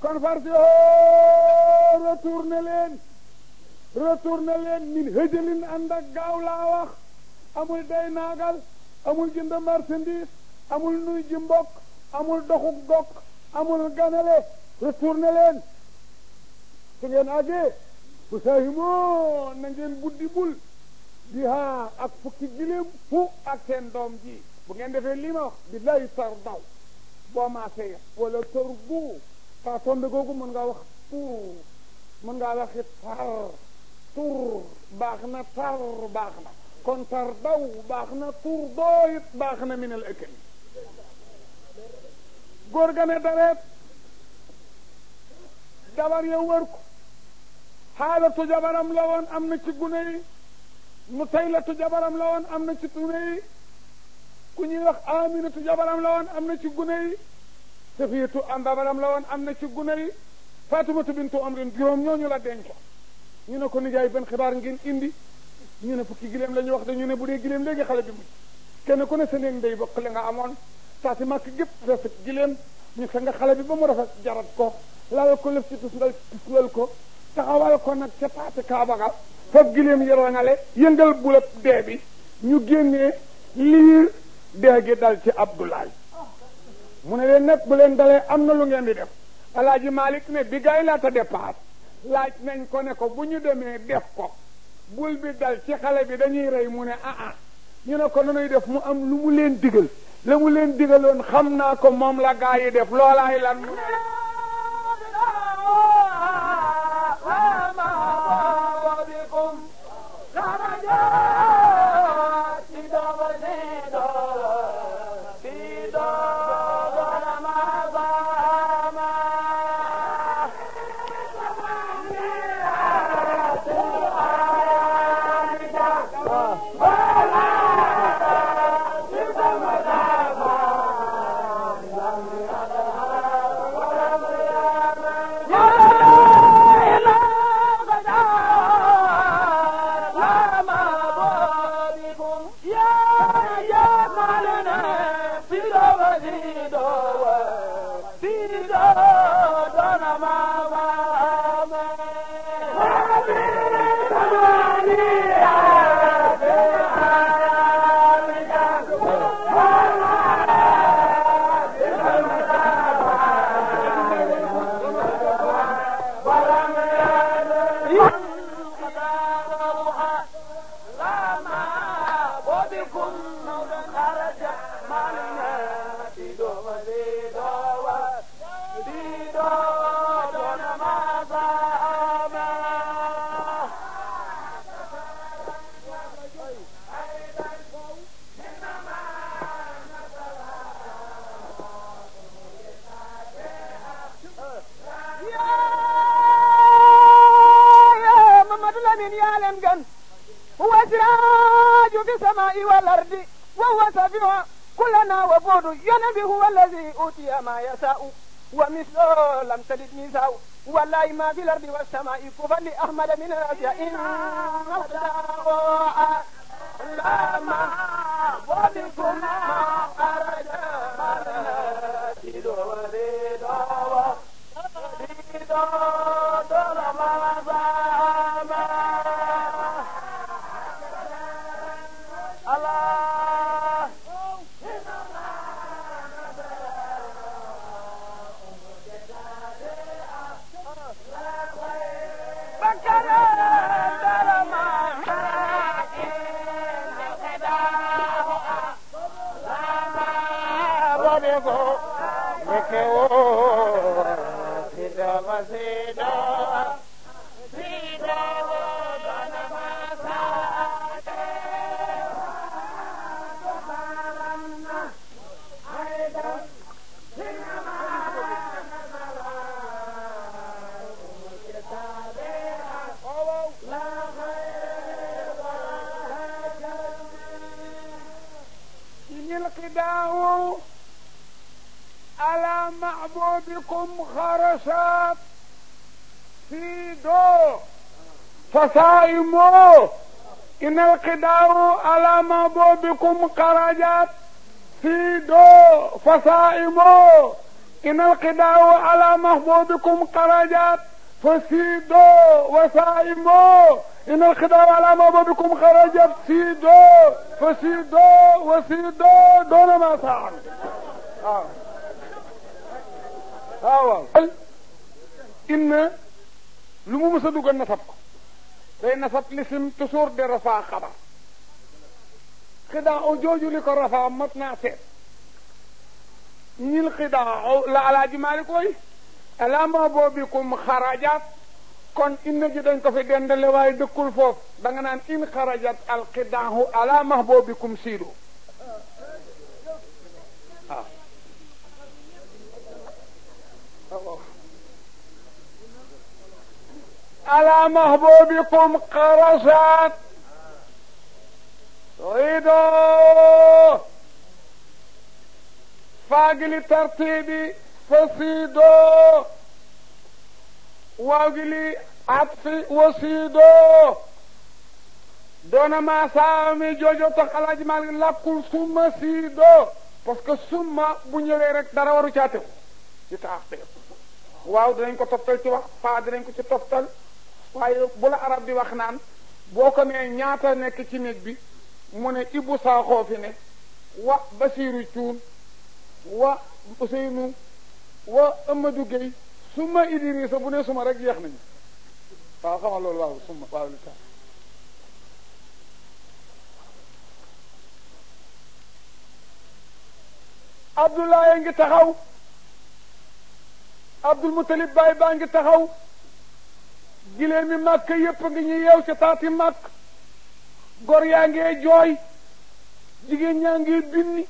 kon farsi o retourné leen retourné leen min hëjëlin ànd ak gaaw laa wax amul day naagal amul jënd marchandise amul nuy ji mbokk amul doxuk gokk amul ganale retourné leen su ngeen àggee bu saahimoo na ngeen buddi bul di haa ak fukki giléem fu ak seen doom ji bu ngeen defee lii ma wax billahi tar daw boo maasee wala tar bu faa tombe googu mën ngaa wax tur mën ngaa waxi tar tur baax na tar baax na kon tar daw baax na tur doo it baax na minal ëkkali góor ga ne dareet jabar ya wër ko xaalatu jabaram la woon am na ci gune yi mu taylatu jabaram la woon am na ci gune yi ku ñuy wax aminatu jabaram la woon am na ci gune yi safiyatu am jabaram la woon am na ci gune yi fatimatu bintu amrin juróom ñooñu la denco ñu ne ko nijaay benn xibaar ngeen indi ñu ne fukki gileem la ñu wax de ñu ne bu dee gileem léegi xale bi mujj kenn ku ne sa néeg ndey bokk la nga amoon saa si màkk gépp rafet gileem ñu fe nga xale bi ba mu rafet jarat ko lal ko lëf ci tusngal tusngal ko taxawal ko nag ca paati kaaba ga foofu gileem yërangale yëngal bulab dee bi ñu génnee liir dee gi dal ci Abdoulaye mu ne leen nag bu leen dalee am na lu ngeen di def alaaji Malick ne bi gaay laata départ laaj nañ ko ne ko bu ñu demee def ko bul bi dal ci xale bi dañuy rey mu ne ah ah ñu ne ko nanuy def mu am lu mu leen digal la mu leen digaloon xam naa ko moom la gaa yi def loolaay lan mu ne والأرض وهو سفيع كلنا وبود ينبي هو الذي أوتي ما يشاء ومثله لم تلد نساء والله ما في الأرض والسماء كفى لأحمد من الأشياء إن لما وبكم ما خرج Allah القداء على معبودكم خرشات في دو فصائموا إن القداء على معبودكم خرجات في دو فصائموا إن القداء على محبوبكم خرجت فسيدوا وسائموا إن الخداع على محبوبكم خرجت سيدوا فسيدوا وسيدوا دون ما فعل آه. آه. إن lu mu mës a dugal nasab ko day nasab lisim toujours de rafaa xabar xidaa o jooju li ko rafaa mat naa seet ñil xidaa la alaaji maalik koy alama boobikum xarajat kon inna ji dañ ko fi dendale waaye dëkkul foofu da nga naan in xarajat alxidaahu alama boobikum siidu waaw على محبوبكم قرصت صيدوا فاقل ترتيبي فصيدوا واقلي عطفي وصيدوا دون ما سامي جوجو تخلاج مال لكل ثم سيدو parce que summa bu ñëwee rek dara waru caatew ci taaxteer waaw dinañ ko toftal ci wax faa dinañ ko ci toftal waaye bu la arab di wax naan boo ko nee ñaata nekk ci néeg bi mu ne Ibou Sakho fi ne wa Basiru Cuun wa Ousseynou wa Amadou Gueye suma Idrissa bu ne suma rek jeex nañu waaw xamal loolu waaw suma waaw li tax Abdoulaye ngi taxaw Abdul Mutalib Baay baa ngi taxaw gilee mi màkk yépp ngi ñu yeew ci taati màkk gor yaa ngee jooy jigéen ñaa ngi binni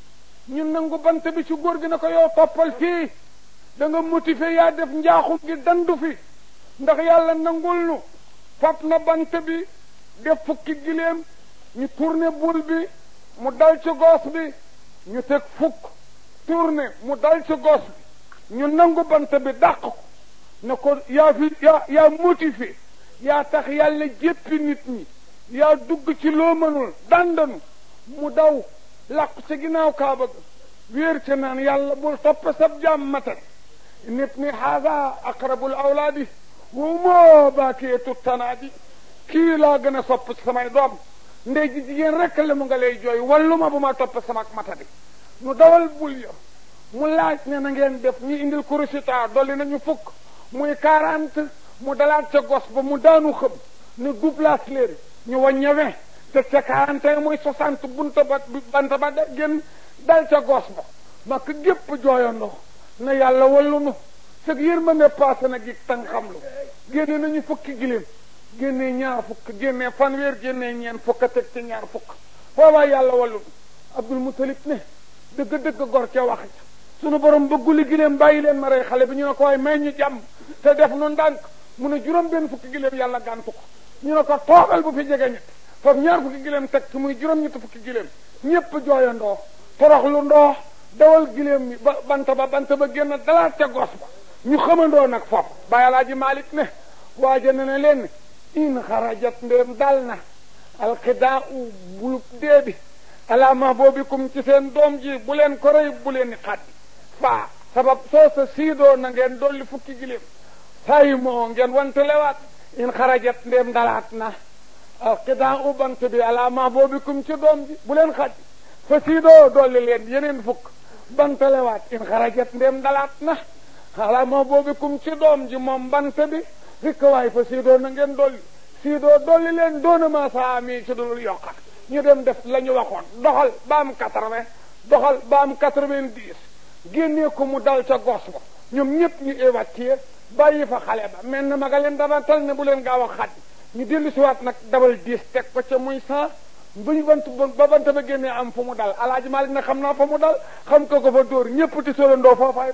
ñu nangu bant bi ci góor gi na ko yow toppal fii da nga motivé yaa def njaaxum gi dandu fi ndax yàlla nangul nu fab na bant bi def fukki gileem ñu tourné bul bi mu dal ci goos bi ñu teg fukk tourné mu dal ci goos bi ñu nangu bant bi dàq ko ne ko yaa fi yaa yaa motivé yaa tax yàlla jéppi nit ñi yaa dugg ci loo mënul dandanu mu daw làqu ca ginnaaw kaaba ga wéer ca naan yàlla bul topp sab jaam matal nit ni haada aqrabul awlaadi wa moo baakeetu tanaadi kii laa gën a sopp samay doom ndey ji jigéen rek la mu nga lay jooy wallu ma bu ma topp sama matadi nu dawal bul ya mu laaj ne na ngeen def ñu indil kurusita dolli nañu fukk muy quarante mu dalaat ca gos ba mu daanu xëm ne doublage léeri ñu wàññe vingt te ca quarante et muy soixante bunta ba banta ba da génn dal ca gos ba mak gépp jooyandoo na yàlla wallu nu sëg yërmande passé na gi tan xam lu génne nañu fukki giléem génnee ñaar fukk génnee fanweer génnee ñeen fukk a teg ci ñaar fukk foobaa yàlla wallu nu abdul mutalib ne dëgg-dëgg gor ca wax ca sunu borom bëgguli giléem bàyyi leen ma rey xale bi ñu ne ko waaye may ñu jàmm te def nu ndànk mu ne juróom benn fukki giléem yàlla gàntu ko ñu ne ko toogal bu fi jege ñett foofu ñaar fukki giléem teg ci muy juróom ñetti fukki giléem ñépp jooyandoo torox lu ndoo dawal giléem bi ba bant ba bant ba génn dalaat ca gos ba ñu xamandoo nag foofu bàyyi alaaji Malik ne waaja ne ne leen in xarajat ndéem dal na alxidaa u bulub dee bi alaama boobikum ci seen doom ji bu leen ko rëy bu leen ni xaddi faa sabab soo sa siidoo na ngeen dolli fukki giléem sayi moo ngeen wante lewaat in xarajat ndéem dalaat na alxidaa u bant bi alaama boobikum ci doom ji bu leen xaddi fa siidoo dolli leen yeneen fukk banta lewaat in xarajat ndéem dalaat na alaama boobikum ci doom ji moom bant bi rikk waay fa siidoo na ngeen dolli siidoo dolli leen doona ma saa mi ci dul yokkat ñu dem def la ñu waxoon doxal ba am quatre-vingt doxal ba am quatre-vingt-dix génnee ko mu dal ca gos ba ñoom ñëpp ñu évacuer bàyyi fa xale ba mel na ma nga leen dama tal ne bu leen gaaw a xaddi ñu dellu siwaat nag dabal dix teg ko ca muy cent bu ñu bant ba bant ba génnee am fu mu dal alaaji Maalik na xam naa fa mu dal xam ko ko fa dóor ñëpp ti solandoo foofaay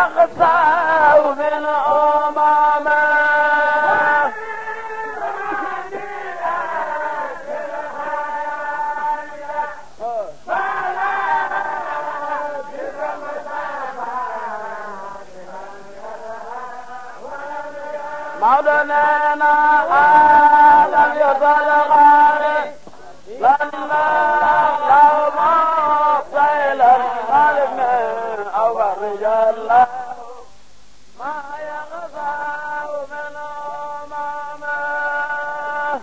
يخسر من أمامه مولانا آدم يصل غاري لما لو ما طيل القلب أو الرجال ما يغفى من أمامه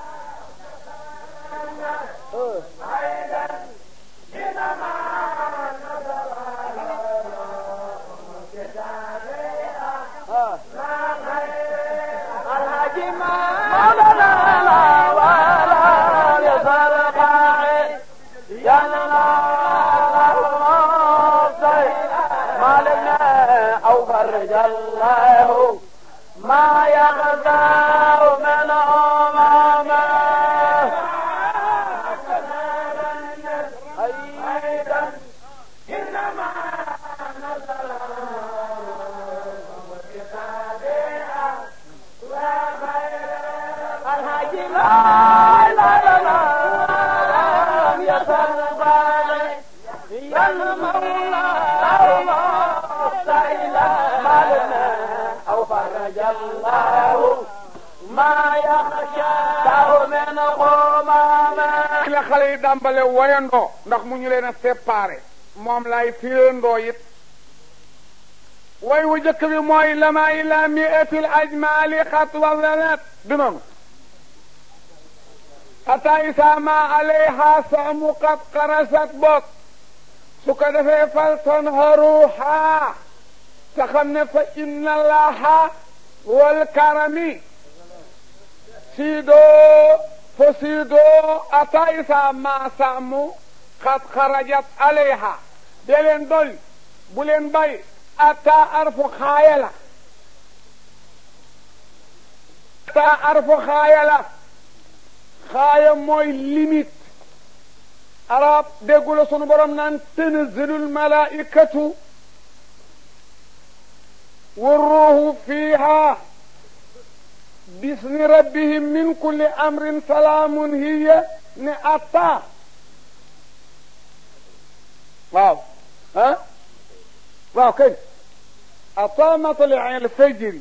الحاج مولانا لا ولا يصل غاري مالنا أو فرج الله ما يغزى من أمامه أيضا إنما نزل الحاج لا لا لا لا يصل غالي يا المولى مالنا أو فرج الله ما يخشى من قمامه la xale yi dàmbale woyandoo ndax mu ñu leen a séparé moom lay firandoo it way wu jëkk bi mooy lama ila miatil ajmali xat wazalat du noonu ata isa ma alayha samu qad qarasat bok su ko defee fal tanharuha te xam ne fa inna allaha wal karami siidoo fo siidoo ata isa ma samu qad xarajat alayha de leen dolli bu leen bay ata arfu xaaya la ata arfu xaaya la xaaya mooy limite arab déggu la sunu borom naan tanzilul malaikatu والروح فيها بإذن ربهم من كل أمر سلام هي نعطا واو ها واو كيف أطا مطلع الفجر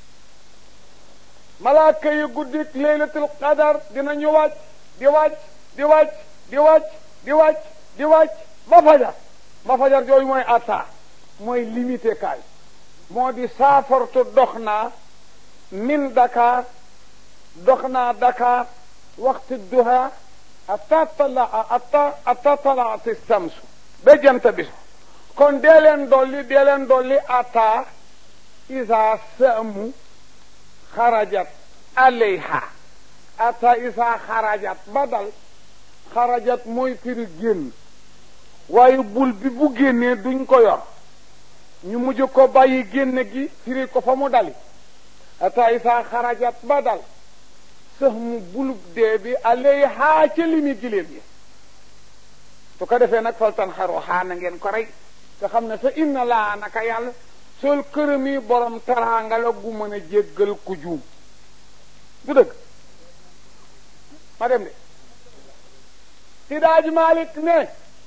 ملاك يقدك ليلة القدر دينا نيواج ديواج ديواج ديواج ديواج ديواج ما فجر ما فجر جوي موي أطا موي ليميتي كاي moo di saafartu dox naa min Dakar dox naa Dakar waxtu duha atta tala atta atta talaati samsu ba jant bi kon dee leen dolli dee leen dolli atta isa saamu xarajat alayha atta isa xarajat ba dal xarajat mooy firi génn waaye bul bi bu génnee duñ ko yor ñu mujj ko bàyyi génn gi firi ko fa mu dali ata isa xarajat ba dal sëx mu bulub dee bi alay xaa ca limi giléem yi su ko defee nag faltan xaru xaa na ngeen ko rey te xam ne fa inna laa naka yàlla sol këram yi borom taraanga la gu mën a jéggal ku juum du dëgg ma dem de si daaj Malik ne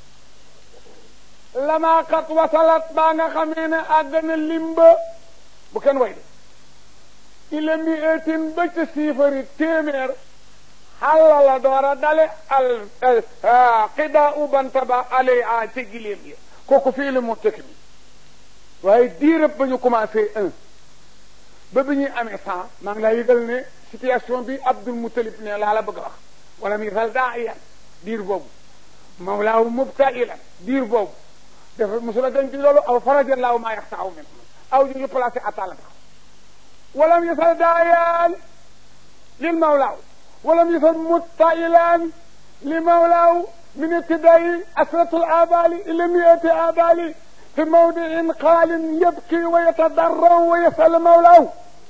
lama xat wasalat baa nga xamee ne àgg na limba bu kenn way de ila mi eetin ba ca siifari téeméer xalla la door a dale al xida ubanta ba ale a ca giléem yi kooku fii la mu tëkk bi waaye diirëb ba ñu commencé un ba bi ñuy amee cent maa ngi laa yëgal ne situation bi Abdul Mutalib ne laa la bëgg a wax wala mi fal daa iyan diir boobu mawlaahu mubtailan diir boobu dafa mosula dañ ci loolu aw farajallaahu maa yaxtaaw min aw ñu placé atala tax walam yasal daayaan lil mawlaaw walam yasal mubtailan li mawlaaw min ibtidaayi asratul abali ila miati abali fi mawdiin qaalin yabki wa yatadarraw wa yasal mawlaaw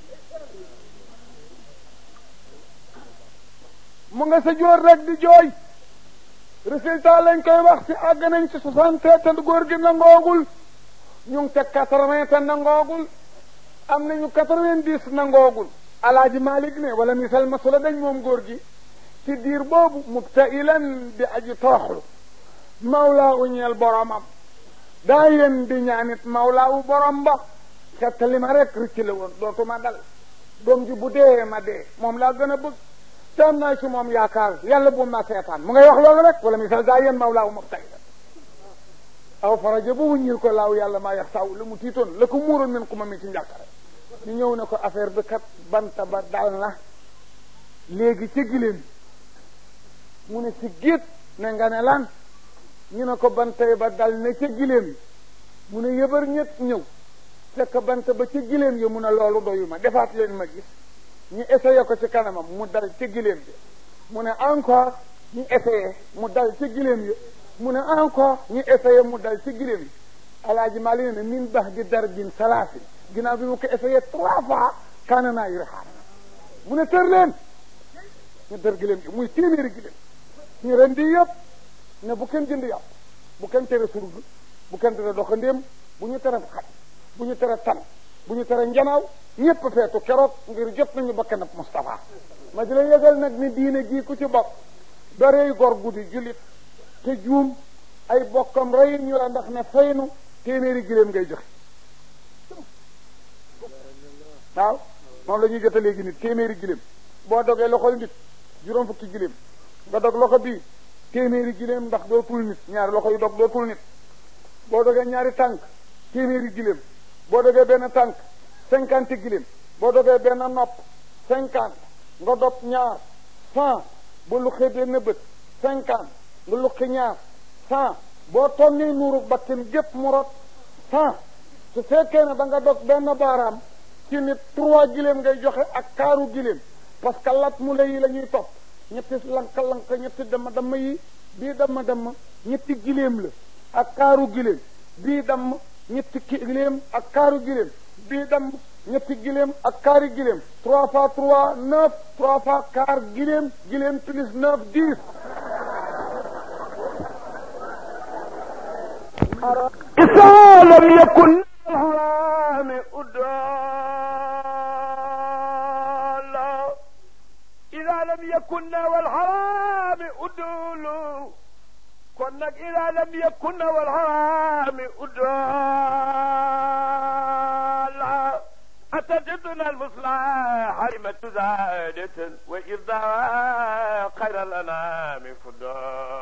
mu nga sa joor rek di jooy résultat lañ koy wax ci àgg nañ ci soixante te góor gi nangoogul ñu ngi ca quatre-vingt te nangoogul am nañu quatre-vingt-dix nangoogul alaaji Malik ne wala misal masula dañ moom góor gi ci diir boobu mubtailan di aji tooxlu mawlaa u ñeel boromam daa yéen di ñaanit mawlaa u borom ba xettali ma rek rëcc la woon dootuma dal doom ji bu dee ma dee moom laa gën a bëgg te am naa ci moom yaakaar yàlla bu ma seetaan mu ngay wax loolu rek wala misal daa yéen mawlaa u mubtailan aw faraja ba wuññil ko laaw yàlla maa yax saw la mu tiitoon la ko muuroon min ku ma mi ci njàqare ñu ñëw ne ko affaire bi kat banta ba dal na léegi ca giléem mu ne si géet ne nga ne lan ñu ne ko bantay ba dal na ca giléem mu ne yëbar ñett ñëw fekk bant ba ca giléem yi mu ne loolu doyu ma defaat leen ma gis ñu essayé ko ci kanamam mu dal ca giléem bi mu ne encore ñu essayé mu dal ca giléem yi mu ne encore ñu essayé mu dal ci giléem yi alaaji Maalik ne min bax di darbin salaasin ginnaaw bi mu ko essayé trois fois kaana naa yore xaar mu ne tër leen ñu dër giléem gi muy téeméeri giléem ñu ren di yëpp ne bu kenn jënd yàpp bu kenn tere surg bu kenn tere doxandéem bu ñu tere xaj bu ñu tere tan bu ñu tere njanaaw ñépp feetu keroog ngir jot nañu bakkanab Moustapha ma di la yëgal nag ni diine jii ku ci bokk darey gor guddi jullit te juum ay bokkam rey ñu la ndax ne faynu téeméeri giléem ngay joxe waaw moom la ñuy jote léegi nit téeméeri giléem boo dogee loxol nit juróom fukki giléem nga dog loxo bii téeméeri giléem ndax dootul nit ñaari loxo yu dog dootul nit boo dogee ñaari tànk téeméeri giléem boo dogee benn tànk cinquante giléem boo dogee benn nopp cinquante nga dog ñaar cent ba luxee benn bët cinquante nga luqi ñaar cent boo tonnee nuuru bakkin gépp mu rot cent su fekkee ne da nga dog benn baaraam ci nit trois giléem ngay joxe ak kaaru giléem parce que lat mu la yi la ñuy topp ñetti lank-lank ñetti dama dama yi bii dama dama ñetti giléem la ak kaaru giléem bii damm ñetti giléem ak kaaru giléem bii damm ñetti giléem ak kaari giléem trois fois trois neuf trois fois kaar giléem giléem plus neuf dix إذا لم يكن الحرام أدالا إذا لم يكن والحرام أدول كنك إذا لم يكن والحرام أدالا أتجدنا المصلح حرمة زادة وإذا خير الأنام فضال